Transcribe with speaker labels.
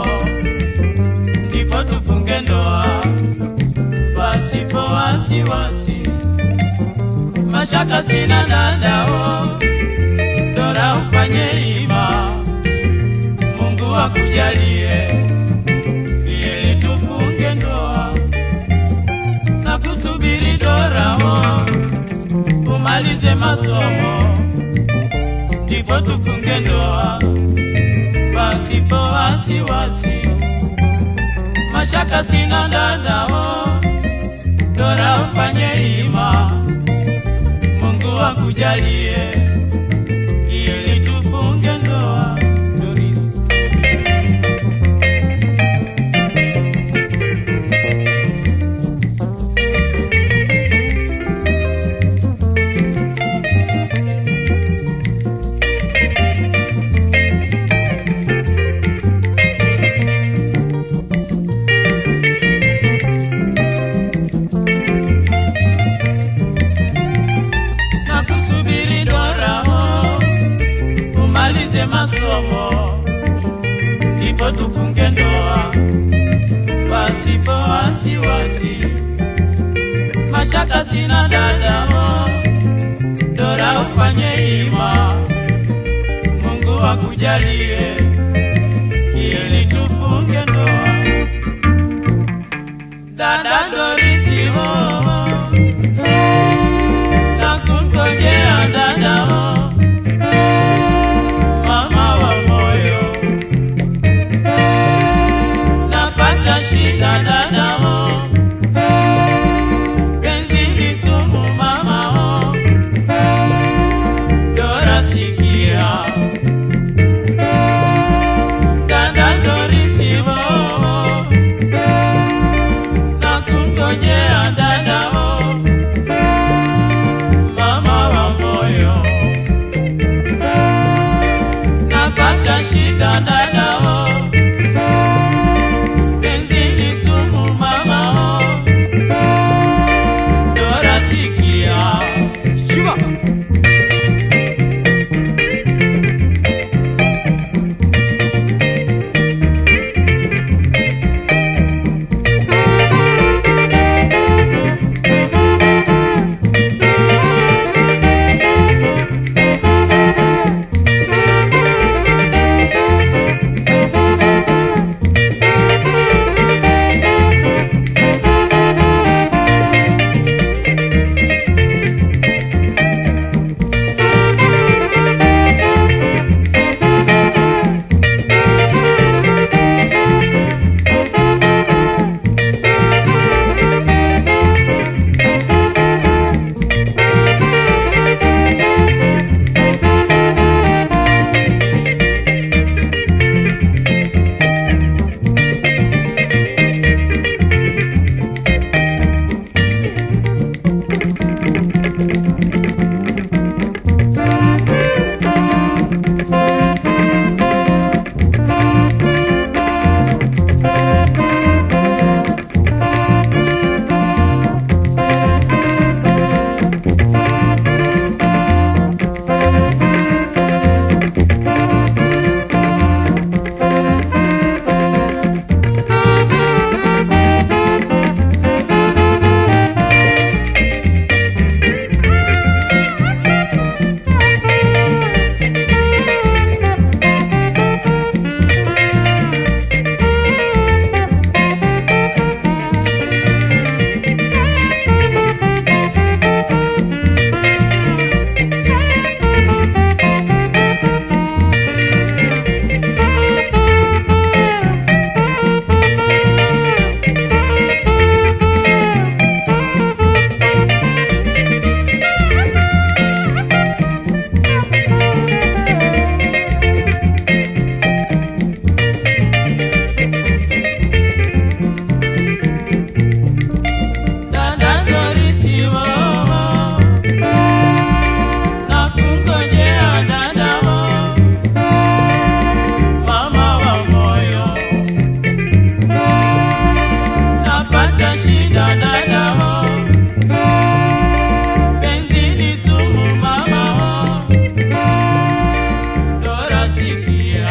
Speaker 1: ndipo tufunge ndoa pasipo wasiwasi. Mashaka sina dadao, Dora ufanye ima, Mungu akujalie ili tufunge ndoa na kusubiri Dora o, umalize masomo ndipo tufunge ndoa pasipo wasiwasi. Mashaka sina dadao, Dora ufanye ima, Mungu akujalie ili tufunge ndoa. Doris. na kusubiri Dora o, umalize masomo ndipo tufunge ndoa pasipo wasiwasi. Mashaka sina dada o, Dora ufanye ima, Mungu akujalie ili tufunge ndoa. Dada Dorisi o, nakungojea dadao, mama wa moyo, napata shida dadao, penzi ni sumu mamao, Dora sikia, dada Dorisi wo, nakungojea dadao mama wa moyo, napata shida dadao, penzi ni sumu mamao, Dora sikia,
Speaker 2: Shiba.
Speaker 1: dada Dorisi wo, nakungojea dadao, mama wa moyo, napata shida dadao, penzi ni sumu mamao, Dora sikia